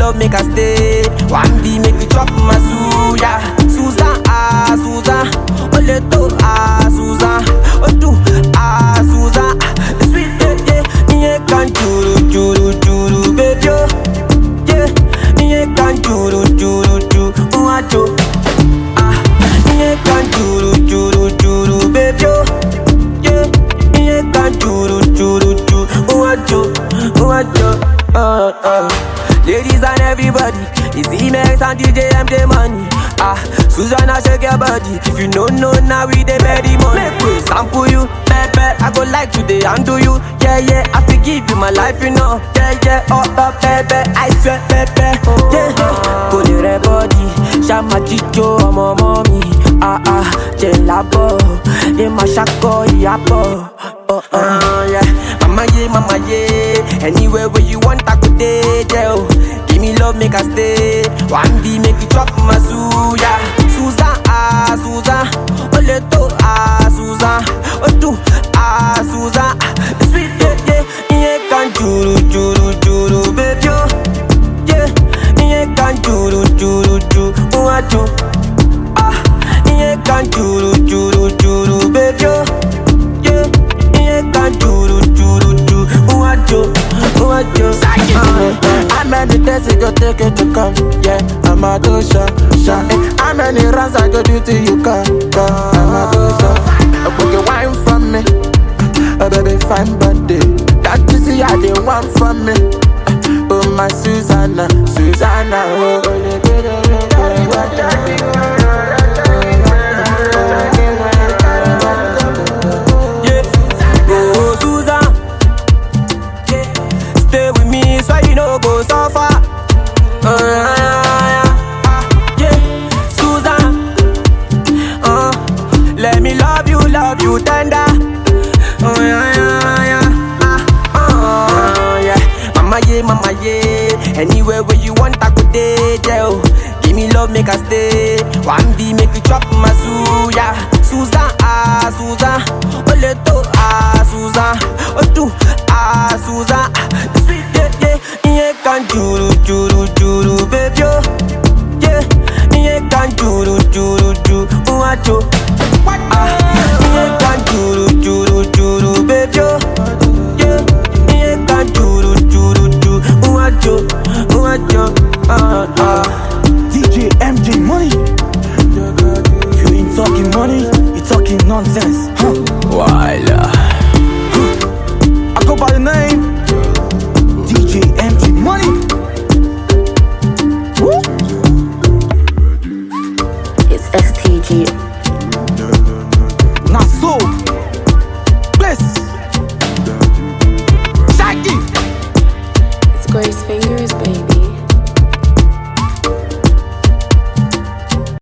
love, make I stay. One be make you chop my suya. Susan, ah, Susan. Ole to, ah, Susan. Otu, ah, Susan. Sweet, yeah, yeah. Nye kan churu, churu, churu, baby, oh. Yeah. Nye kan churu, churu, churu, uacho. Ah. Nye kan churu, churu, churu, baby, oh. Yeah. Nye kan churu, churu, churu, uacho, uacho. Uh, uh. Ladies and everybody, it's Emails and DJ MJ money. Ah, Susanna shake your body. If you know no now we dey ready money. Make we sample you, pepe. I go like today undo you. Yeah yeah, I forgive you my life, you know. Yeah yeah, oh oh pepe, I swear pepe. Yeah, go the red body, shama chicho, ọmọ mommy. Ah ah, jẹ labo, ye ma shako yabo. Oh oh yeah, mama yeah, mama yeah. Anywhere where you want, I go there, yeah. oh. Give me love, make I stay. One be make you chop my suya. Susan, ah, Susan. Ole to, ah, Susan. Otu, ah, Susan. Sweet, yeah, yeah. Yeah, can churu, churu, churu, baby, oh. Yeah, yeah, can churu, churu, churu, uachu. Ah, yeah, can churu, churu, churu, baby, oh. Yeah, yeah, can churu, churu, churu, uachu, uachu. Ah, How many days it go take you to come? Yeah, I'm a do sha sha. Eh, How many rounds I go do till you come? Come, I'm a do sha. A boogie wine from me, a baby fine body. That you see how they want from me. Oh my Susanna, Susanna. Oh, Yeah. Oh, Susan. Yeah. Stay with me so you no go suffer. Uh, yeah, yeah. Susan. Uh, let me love you, love you tender. Oh, yeah, yeah, yeah. Ah, uh, yeah. Mama, yeah, mama, yeah. Anywhere where you want, I could date, yeah. oh. Give me love, make I stay. One be make you chop my suya. Susan, ah, Susan. Ole to, ah, Susan. Otu, ah, Susan. Sweet, yeah, yeah. Yeah, can churu, churu,